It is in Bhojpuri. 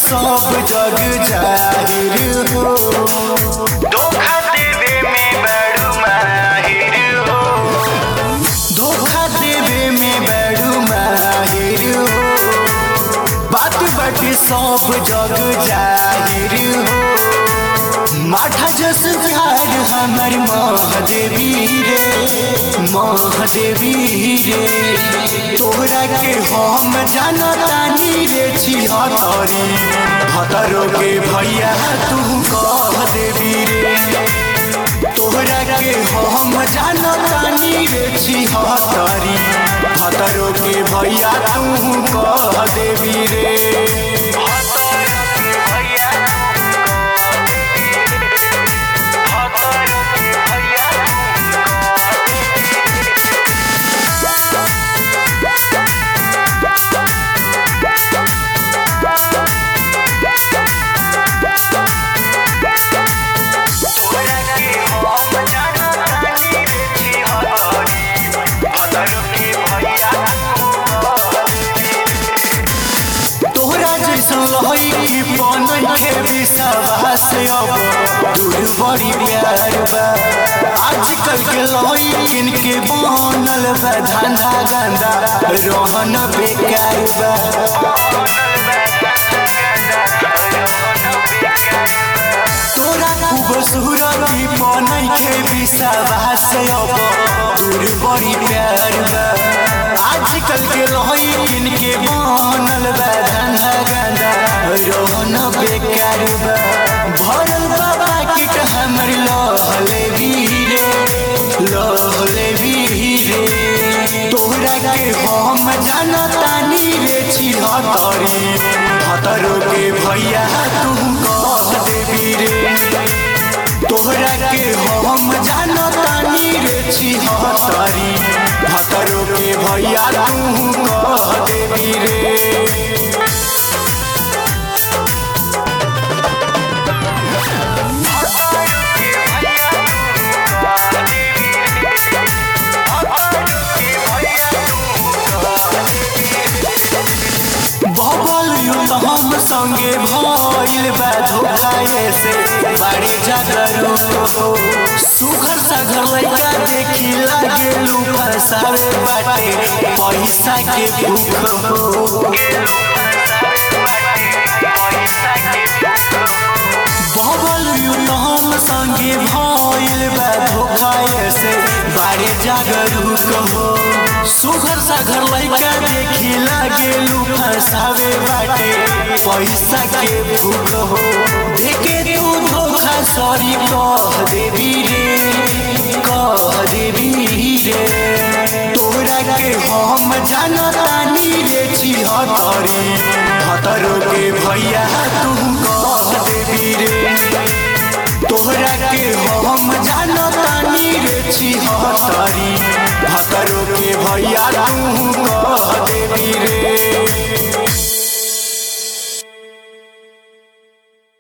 सब जग जाहिर हो धोखा देवे में बड़ू माहिर हो धोखा देवे में बड़ू माहिर हो बात बाटी सब जग जाहिर हो माठा जस प्यार हमर महादेवी रे महादेवी रे तोहरा के हम जानतानी रे छी हतरी हतरो के भैया तू कह देवी रे तोहरा के हम जानतानी रे छी हतरी हतरो के भैया तू कह देवी रे हतर के भैया हतर के भैया तोरा के हम जानतानी रे छी हतरी हतर के भैया तोहरा जैसन लहई बनई के विश्वास अब दूर बड़ी प्यार बा आजकल के लहई किनके बनल बा धंधा गंदा रोहन बेकार बा तोरा खूबसूरती बनई के विश्वास अब दूर बड़ी प्यार बा आजकल के लहई किनके बनल बा धंधा गंदा रोहन बेकार बा भरल बाबा किट हमर लहले वीरे लहले वीरे तोहरा के हम जानतानी रे छी हतरी हतरो के भैया तू कह देवी रे तोहरा के हम जानतानी रे छी हतरी हतरो के भैया तू कह देवी रे बबल युद्ध हम संगे भइल बा धोखाए से बाड़े जागरू हो सुघर सागर लइका देखी लागे लू फसावे बाटे पैसा के भूख हो बबल युद्ध हम संगे भइल बा धोखाए से बाड़े जागरू हो सुघर सागर लइका देखी लागे लू फसावे बाटे पैसा के भूख हो देखे तू धोखा सॉरी कह देवी रे कह देवी रे तोहरा के हम जानतानी रे छी हतरी हतरो के भैया तू कह